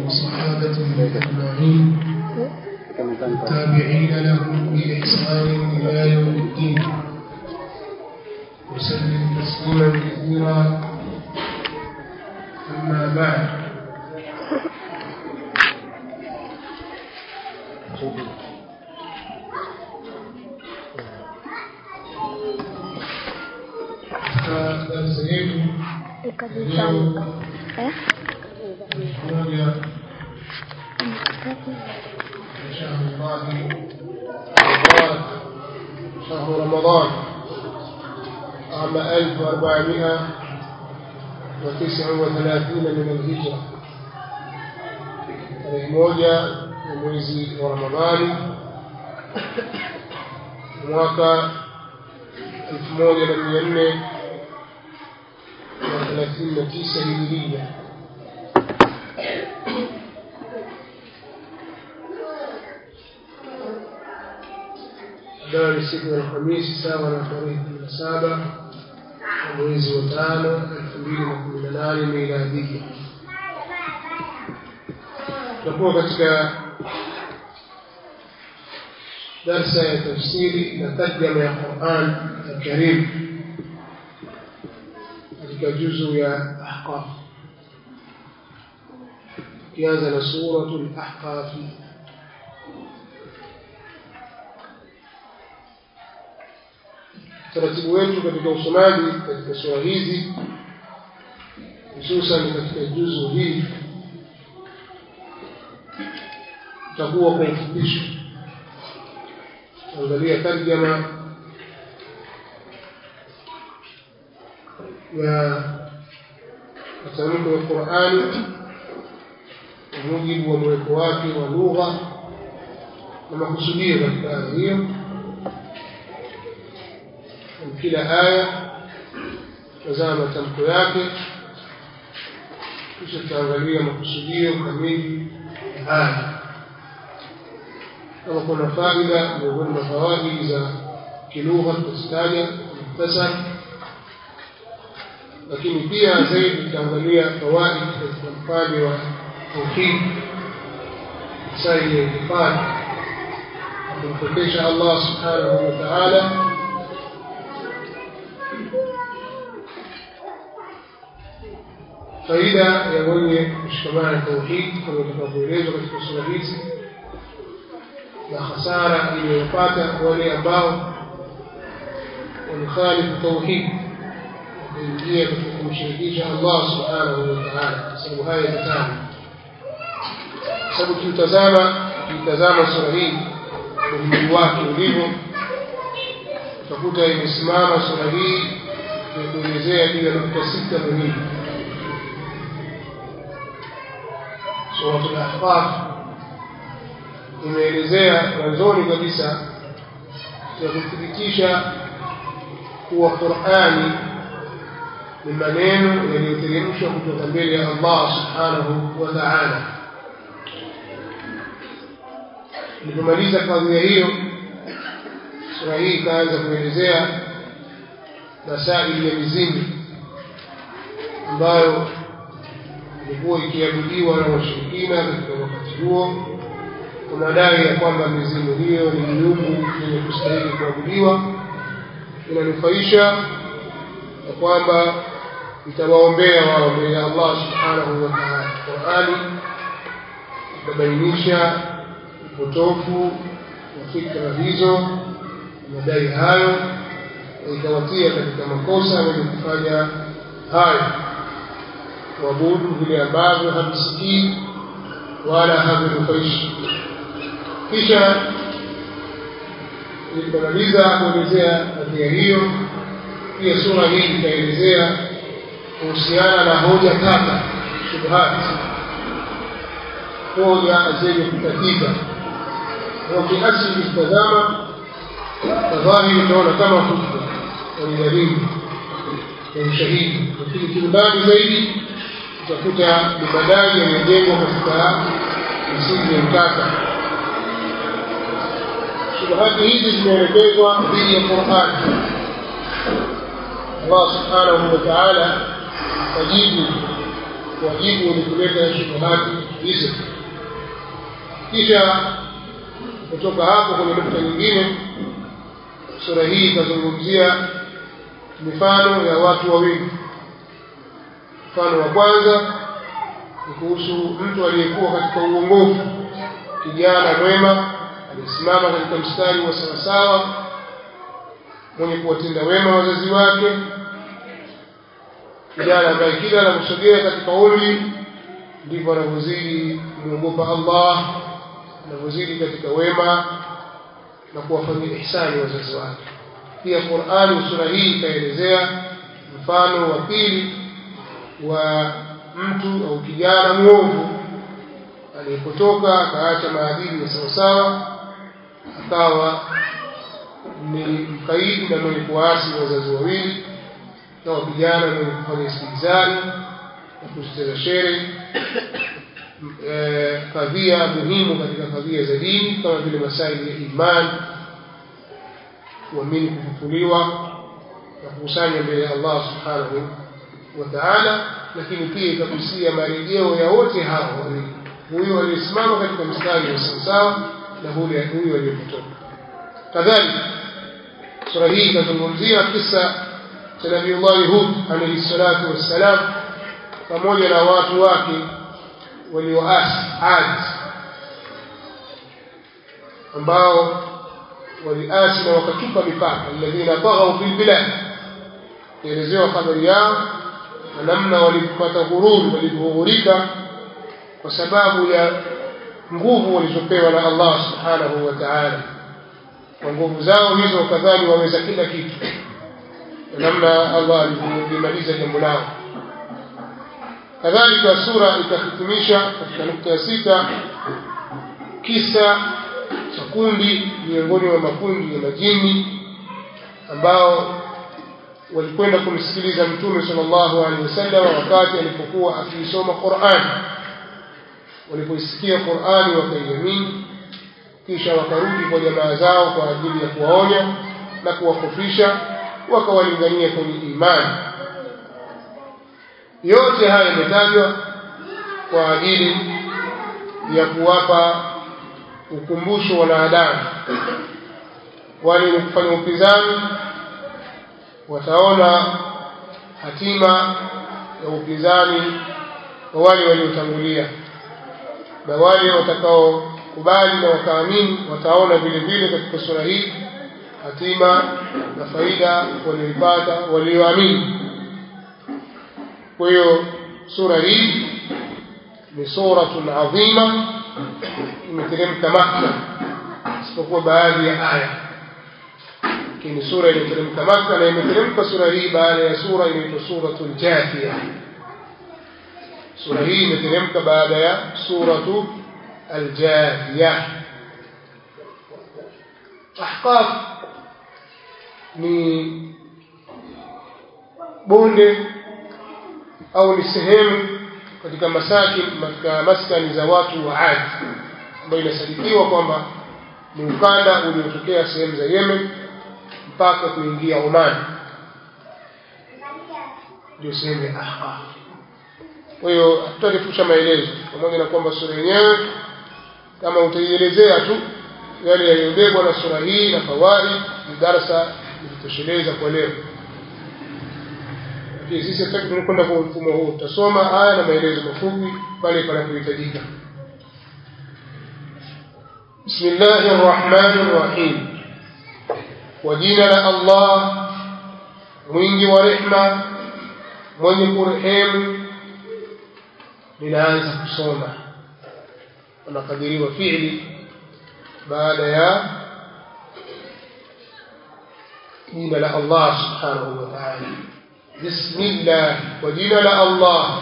وصحابته أجمعين التابعين لهم بإحسان إلى يوم الدين وسلم تسليما كثيرا أما بعد darasa yetu Ikajipanga. Eh? moja شهر الله رمضان شهر رمضان عام 1439 من الهجرة tarehe moja ya mwezi wa Ramadhani mwaka elfu moja na mia nne na thelathini na tisa hijiria ambayo ni siku ya Alhamisi sawa na tarehe kumi na saba ya mwezi wa tano elfu mbili na kumi na nane miladia. Tutakuwa katika darsa ya tafsiri na tarjama ya Quran Alkarim katika juzu ya Ahqaf, tukianza na suratul Ahqafi. utaratibu wetu katika usomaji katika sura hizi hususan katika juzu hii utakuwa kwa ufupisho angalia tarjama ya matamko ya Qur'ani kwa mujibu wa mweko wake wa lugha na makusudio katika aya hiyo kila aya tazama matamko yake kisha tutaangalia makusudio kamili ya aya kama kuna faida miongoni mwa fawaidi za kilugha tutazitaja muhtasar lakini pia zaidi tutaangalia fawaidi katika upande wa tauhid sai ya itikadi kumpokesha Allah subhanahu wa ta'ala faida ya mwenye kushikamana na tauhidi kama itakavyoelezwa katika sura hizi na hasara iliyopata wale ambao walikhalifu tauhidi wakaingia katika kumshirikisha Allah subhanahu wa ta'ala kwa sababu haya yatano kwa sababu tukitazama tukitazama sura hii umuhimu wake ulivyo utakuta imesimama sura hii ya kuelezea juu ya nukta sita muhimu suratul ahqaf imeelezea mwanzoni kabisa ya kuthibitisha kuwa qurani ni maneno yaliyoteremshwa kutoka mbele ya allah subhanahu wa taala ilipomaliza kadhia hiyo sura hii ikaanza kuelezea masaili ya mizingi ambayo ilikuwa ikiabudiwa na washirikina katika wakati huo kwa madai ya kwamba mizimu hiyo ni miungu yenye kustahili kuabudiwa inanufaisha na kwamba itawaombea wao mbele ya Allah subhanahu wa ta'ala. Qurani itabainisha upotofu wa fikra hizo madai hayo na ikawatia katika makosa wenye kufanya hayo kuabudu vile ambavyo havisikii wala havinufaishi. Kisha ilipomaliza kuelezea kadhia hiyo, pia sura hii ikaelezea kuhusiana na hoja tata, shubhati, hoja zenye kutatiza. Kwa kiasi ukitazama tadhahiri utaona kama hujja ni dalili ya ushahidi, lakini kiundani zaidi utakuta ni madai yamejengwa katika misingi ya utata. Shubuhati hizi zimeelekezwa dhidi ya Qur'ani. Allah subhanahu wa ta'ala ajibu kuwajibu wenye kuleta shubuhati hizo kisha kutoka hapo kwenye nukta nyingine sura hii itazungumzia mifano ya watu wawili mfano wa kwanza ni kuhusu mtu aliyekuwa katika uongofu kijana mwema aliyesimama katika mstari wa sawasawa mwenye kuwatenda wema wazazi wake kijana ambaye kila anaposogea katika umri ndivyo anavyozidi kumwogopa Allah anavyozidi katika wema na kuwafanyia ihsani wazazi wake pia Qur'ani sura hii ikaelezea mfano wa pili wa mtu au kijana mwovu aliyepotoka akaacha maadili ya sawasawa akawa ni mkaidi na mwenye kuasi wazazi wawili na vijana mwenye kufanya istihzari na kucheza shere e, kadhia muhimu katika kadhia za dini kama vile masaili ya imani kuamini kufufuliwa na kukusanya mbele ya Allah subhanahu wa ta'ala lakini pia ikagusia marejeo ya wote hao wawili huyo aliyesimama katika mstari wa sawasawa na huyo huyo aliyepotoka kadhalika sura hii itazungumzia kisa cha Nabiiullah Hud alayhi salatu wassalam pamoja na watu wake walioasi Ad ambao waliasi na wakatupa mipaka alladhina taghaw fil bilad kuelezewa habari yao na namna walipata ghururi walivyoghurika kwa sababu ya nguvu walizopewa na Allah subhanahu wa ta'ala kwa nguvu zao hizo wakadhani waweza kila kitu na namna Allah alivyolimaliza jambo lao kadhalika sura ikahitimisha katika nukta ya sita kisa cha kundi miongoni mwa makundi ya majini ambao walikwenda kumsikiliza mtume sallallahu alaihi wasallam wakati alipokuwa akiisoma Qur'an walipoisikia Qur'ani wakaiamini kisha wakarudi kwa jamaa zao kwa ajili ya kuwaonya na kuwakofisha wakawalingania kwenye imani yote haya yametajwa kwa ajili ya kuwapa ukumbusho wanadamu wale wenye kufanya upinzani wataona hatima ya upinzani wa wale waliotangulia na wale watakaokubali na wakaamini wataona vile vile katika sura hii hatima na faida walioipata walioamini kwa hiyo sura hii ni suratun adhima imeteremka Makka isipokuwa baadhi ya aya lakini sura imeteremka Makka na imeteremka sura hii baada ya sura inaitwa suratul Jathia sura hii imeteremka baada ya suratu al-Jathia Ahqaf ni bonde au ni sehemu katika masaki katika maskani za watu wa Ad ambayo inasadikiwa kwamba ni ukanda uliotokea sehemu za Yemen mpaka kuingia Oman ndio sehemu ya Ahqaf kwa hiyo tutarefusha maelezo pamoja na kwamba sura yenyewe kama utaielezea tu yale yaliyobebwa na sura hii na fawaid ni darasa litosheleza kwa leo lakini sisi hatutaki tunakwenda kwa mfumo huu tutasoma aya na maelezo mafupi pale panapohitajika بسم الله الرحمن الرحيم وجينا الله mwingi wa rehma mwenye kurehemu linaanza kusoma unakadiriwa fiili baada ya jina la Allah subhanahu wa ta'ala bismillah kwa jina la Allah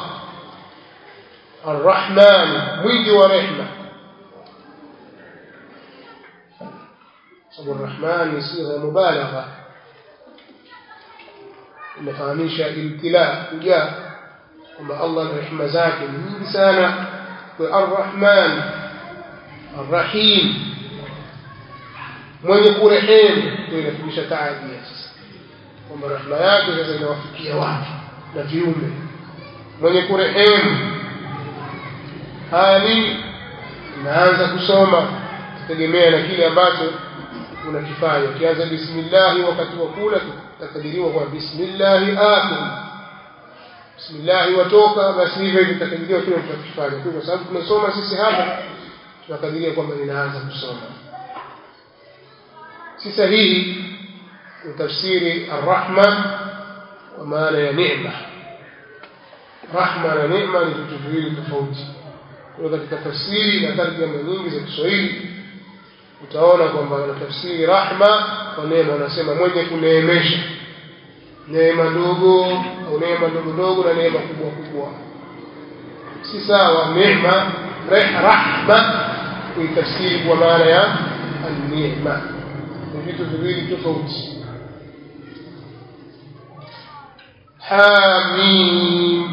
arrahman mwingi wa rehma sababu arrahman ni sigha mubalagha inafahamisha ibtila kujaa kwamba Allah na rehema zake ni nyingi sana kwa arrahman arrahim mwenye kurehemu ndio inafundisha taadia sasa kwamba rehema yake sasa inawafikia watu na viumbe mwenye kurehemu haya nini naanza kusoma tegemea na kile ambacho unakifanya ukianza bismillahi wakati wa kula takadiriwa kwa bismillahi akul bismillahi watoka basi hivyo hivyo takadiriwa kile unachokifanya kwa sababu tumesoma sisi hapa tunakadiria kwamba ninaanza kusoma si sahihi utafsiri arrahma kwa maana ya neema rahma na neema ni vitu viwili tofauti kwa katika tafsiri na tarjama nyingi za Kiswahili utaona kwamba wanatafsiri rahma kwa neema wanasema mwenye kuneemesha neema ndogo au neema ndogo ndogo na neema kubwa kubwa si sawa neema rahma kuitafsiri kwa maana ya an-neema ni vitu viwili tofauti hamim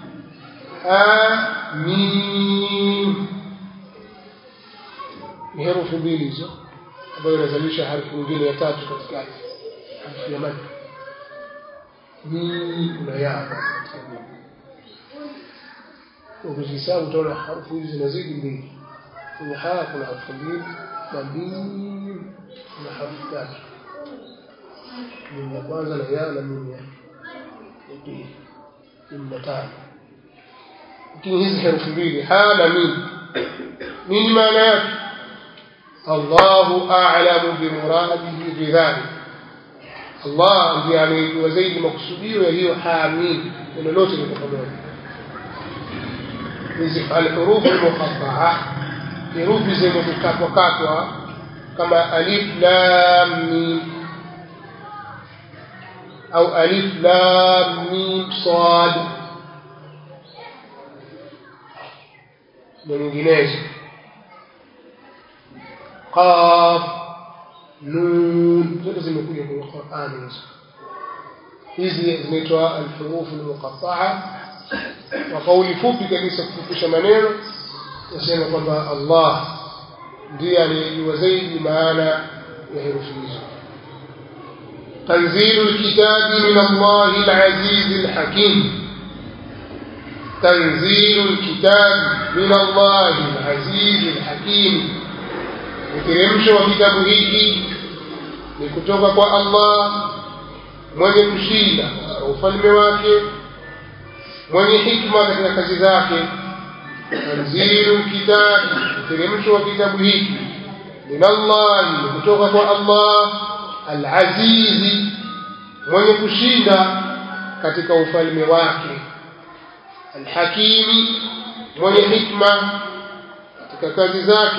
hamim ni herufi mbili hizo ambayo inazalisha harfu nyingine ya tatu katikati harfu ya mad ni kuna ya ukizihesabu utaona harfu hizi zinazidi mbili kwenye haya kuna harfu mbili na mbili kuna harfu tatu mimi ya kwanza na ya na mimi ya pili mimi na tano lakini hizi herufi mbili ha na mimi nini maana yake Allahu a'lamu bimuradihi bidhalik Allah ndiye anayejua zaidi makusudio ya hiyo hamim neno lote liko pamoja hizi alhurufu almuqatta'a herufi zenye kukatwa katwa kama alif lam mim au alif lam mim sad na nyinginezo qaf nun zote zimekuja kwenye Qur'ani hizo hizi zinaitwa alhurufu almuqatta'a kwa kauli fupi kabisa kufupisha maneno nasema kwamba Allah ndiye anayejua zaidi maana ya herufi hizo تنزيل الكتاب من الله العزيز الحكيم تنزيل الكتاب من الله العزيز الحكيم uteremsho wa kitabu hiki ni kutoka kwa Allah mwenye kushinda katika ufalme wake mwenye hikma katika kazi zake tanzilu kitabi uteremsho wa kitabu hiki min Allah ni kutoka kwa Allah al-azizi mwenye kushinda katika ufalme wake al-hakimi mwenye hikma katika kazi zake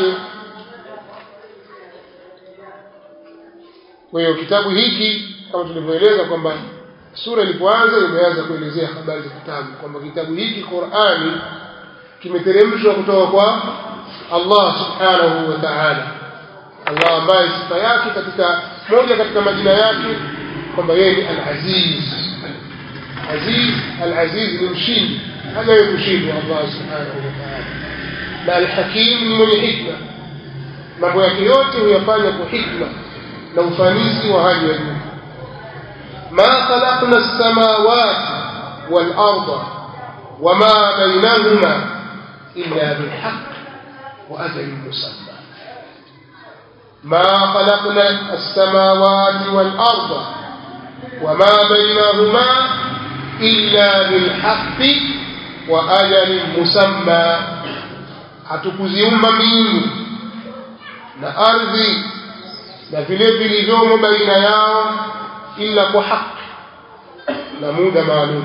kwa hiyo kitabu hiki kama tulivyoeleza kwamba sura ilipoanza imeanza kuelezea habari za kitabu kwamba kitabu hiki Qur'ani kimeteremshwa kutoka kwa Allah subhanahu wa ta'ala Allah ambaye sifa yake katika moja katika majina yake kwamba yeye ni al-Aziz Aziz al-Aziz ni mshindi hajawahi kushindwa Allah subhanahu wa ta'ala na al-Hakim ni mwenye hikma mambo yake yote huyafanya kwa hikma na ufanisi wa hali ya juu ما خلقنا السماوات والأرض وما بينهما إلا بالحق وأجل مسمى ما خلقنا السماوات والأرض وما بينهما إلا بالحق وأجل مسمى hatukuziumba mbingu na ardhi na vile vilivyomo baina yao ila kwa haki na muda maalum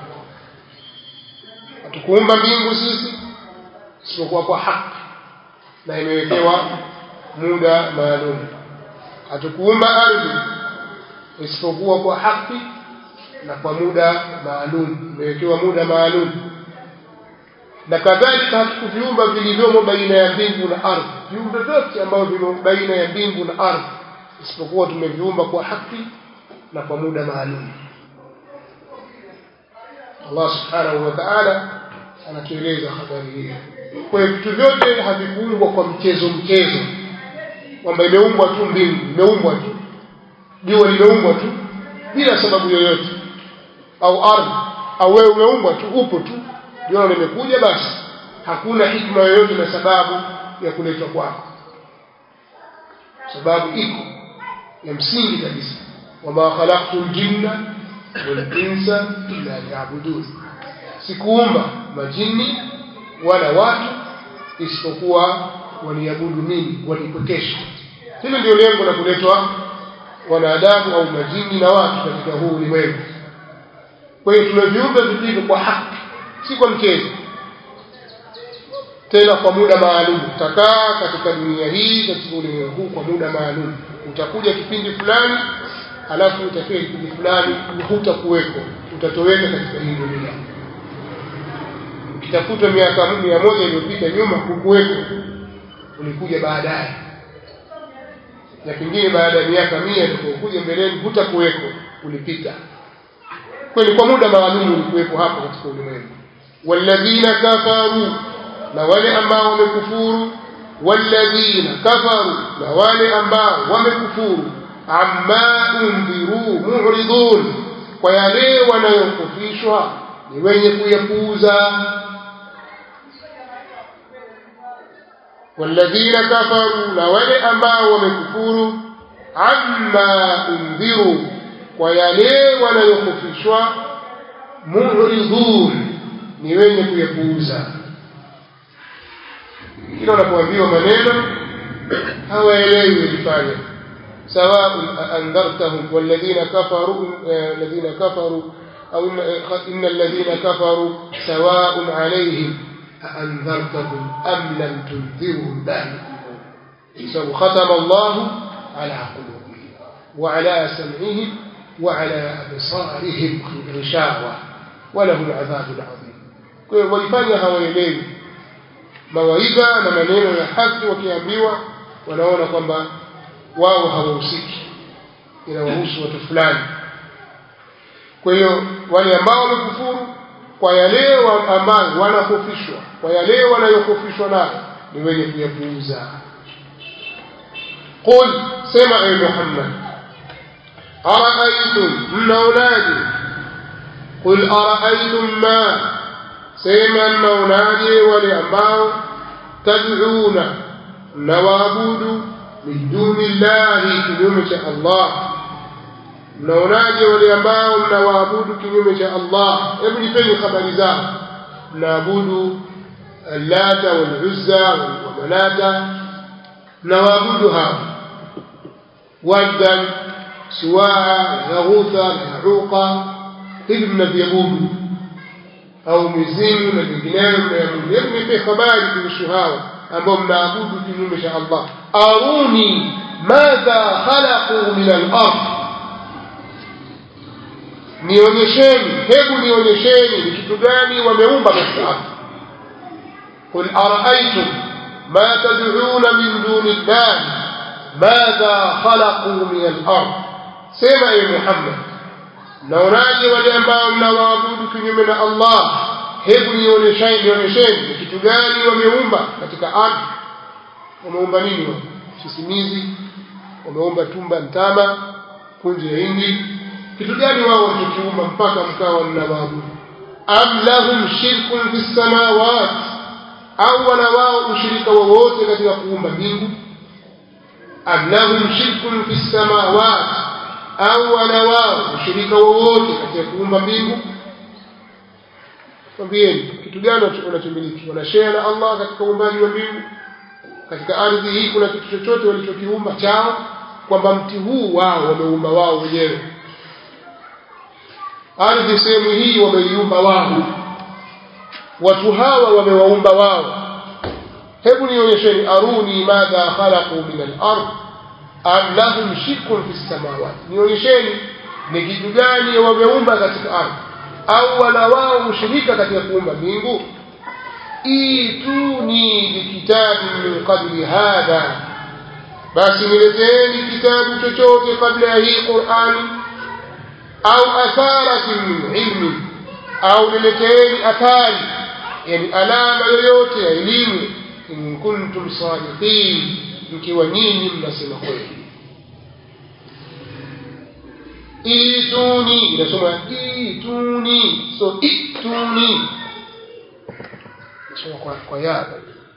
hatukuumba mbingu sisi isipokuwa kwa haki na imewekewa muda maalum hatukuumba ardhi isipokuwa kwa haki na kwa muda maalum imewekewa muda maalum na kadhalika hatukuviumba vilivyomo baina ya mbingu na ardhi viumbe vyote ambavyo vimo baina ya mbingu na ardhi isipokuwa tumeviumba kwa haki na kwa muda maalum Allah subhanahu wa ta'ala anatueleza habari hii kwa hiyo vitu vyote havikuumbwa kwa mchezo mchezo kwamba imeumbwa tu mbingu imeumbwa tu jua limeumbwa tu bila sababu yoyote au ardhi au wewe umeumbwa tu upo tu jua limekuja basi hakuna hikma yoyote na sababu ya kuletwa kwako sababu iko ya msingi kabisa wama khalaqtu ljinna walinsa illa liyabudun sikuumba majini wala watu isipokuwa waniabudu mimi wanipokesha hilo ndio lengo la kuletwa wanadamu au majini na watu katika huu ulimwengu kwa hiyo tuna viumbe vilivyo kwa haki si kwa mchezo tena kwa muda maalum utakaa katika dunia hii katika ulimwengu huu kwa muda maalum utakuja kipindi fulani alafu utafika kipindi fulani hutakuweko utatoweka katika hii dunia ukitafuta miaka mia moja iliyopita nyuma hukuweko ulikuja baadaye na pengine baada ya miaka mia utakaokuja mbeleni hutakuweko ulipita kwani kwa muda maalum ulikuwepo hapa katika ulimwengu walladhina kafaru na wale ambao wamekufuru walladhina kafaru na wale ambao wamekufuru amma undhiru mu'ridun kwa yale wanayokufishwa ni wenye kuyapuuza walladhina kafaru na wale ambao wamekufuru amma undhiru kwa yale wanayokufishwa mu'ridun ni wenye kuyapuuza kila wanapoambiwa maneno hawaelewi walifanya سواء أنذرتهم والذين كفروا الذين كفروا أو إن الذين كفروا سواء عليهم أأنذرتهم أم لم تنذرهم لا يؤمنون ختم الله على قلوبهم وعلى سمعهم وعلى أبصارهم غشاوة ولهم عذاب عظيم walifanya hawaelewi mawaidha na maneno ya haki wakiambiwa wanaona kwamba wao hawahusiki inawahusu watu fulani kwa hiyo wale ambao wamekufuru kwa yale ambayo wanakofishwa kwa yale wanayokofishwa nayo ni wenye kuyapuuza qul sema ewe muhammad araaitum mnaonaje qul araaitum ma sema mnaonaje wale ambao tad'una mnawaabudu min duni llahi kinyume cha allah mnaonaje wale ambao mnawaabudu kinyume cha allah hebu nipeni habari zao mnaabudu allata waluzza wamanata mnawaabudu hao waddan suwaa yaghutha yahuqa hivi mnaviabudu au mizimu na vinginevyo mnayabudu hebu nipe habari kuhusu hao ambao mnaabudu kinyume cha allah aruni madha khalaqu min al-ard nionyesheni hebu nionyesheni ni kitu gani wameumba katika ardhi qul araaitum ma tad'una min duni llah madha khalaqu min al-ard sema ewe muhammad naonaje wale ambao mnawaabudu kinyume na allah hebu nionyesheni nionyesheni ni kitu gani wameumba katika ardhi wameumba nini wao sisimizi wameumba tumba mtama punje ya hindi kitu gani wao walichokiumba mpaka mkawa mnawaabudu am lahum shirkun fi samawat au wana wao ushirika wowote katika kuumba mbingu am lahum shirkun fi samawat au wana wao ushirika wowote katika kuumba mbingu mwambieni kitu gani wanachomiliki wanashare na Allah katika uumbaji wa mbingu katika ardhi hii kuna kitu chochote walichokiumba chao kwamba mti huu wao wameumba wao wenyewe ardhi sehemu hii wameiumba wao watu hawa wamewaumba wao hebu nionyesheni aruni madha khalaqu min al-ard am lahum shirkun fi samawati nionyesheni ni kitu gani wameumba katika ardhi au wana wao ushirika katika kuumba mbingu ituni bikitabi min qabli hadha basi nileteeni kitabu chochote kabla ya hii qurani au atharatin min ilmi au nileteeni athari yani alama yoyote ya elimu in kuntum sadiqin mkiwa nyinyi mnasema kweli ituni inasoma ituni so ituni soma kwa, kwa ya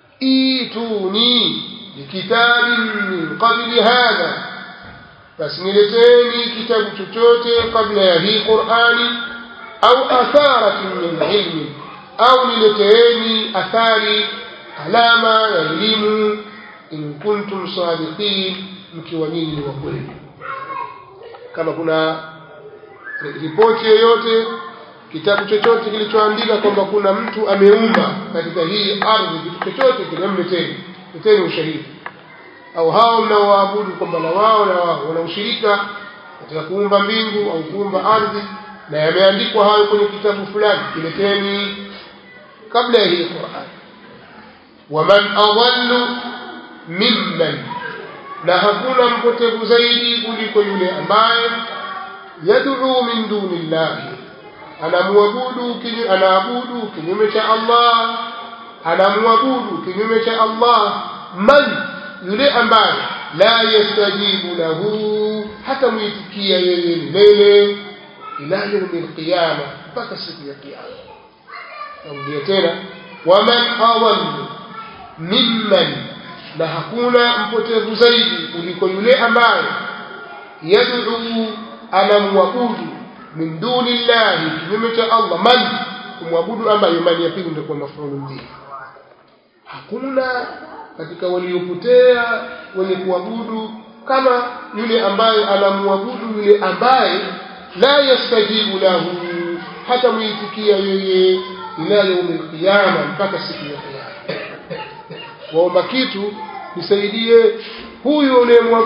ituni bikitabin min qabli hadha basi nileteni kitabu chochote kabla ya hii qurani au atharatin min ilmi au nileteeni athari alama ya elimu in kuntum sadiqin mkiwa nyinyi ni wa kweli kama kuna ripoti yoyote kitabu chochote kilichoandika kwamba kuna mtu ameumba katika hii ardhi kitu chochote kile mleteni leteni ushahidi au hao mnaoabudu kwamba na wao na wao wana ushirika katika kuumba mbingu au kuumba ardhi na yameandikwa hayo kwenye kitabu fulani kileteni kabla ya hii Qur'an waman adallu mimman na hakuna mpotevu zaidi kuliko yule ambaye yad'u min dunillahi anamwabudu kinyu, anaabudu kinyume cha Allah anamwabudu kinyume cha Allah man yule ambaye la yastajibu lahu hata muitikia yeye milele ila yaumil qiyama mpaka siku ya kiyama narudia tena waman adallu mimman na hakuna mpotevu zaidi kuliko yule ambaye yad'u anamwabudu min duni llahi kinyume cha Allah man kumwabudu ambaye man ya pili ndio kwa mafulu mbili hakuna katika waliopotea wenye kuabudu kama yule ambaye anamwabudu yule ambaye la yastajibu lahu hata muitikia yeye ila yaumil qiyama mpaka siku ya kiyama waomba kitu nisaidie huyu unayemwabudu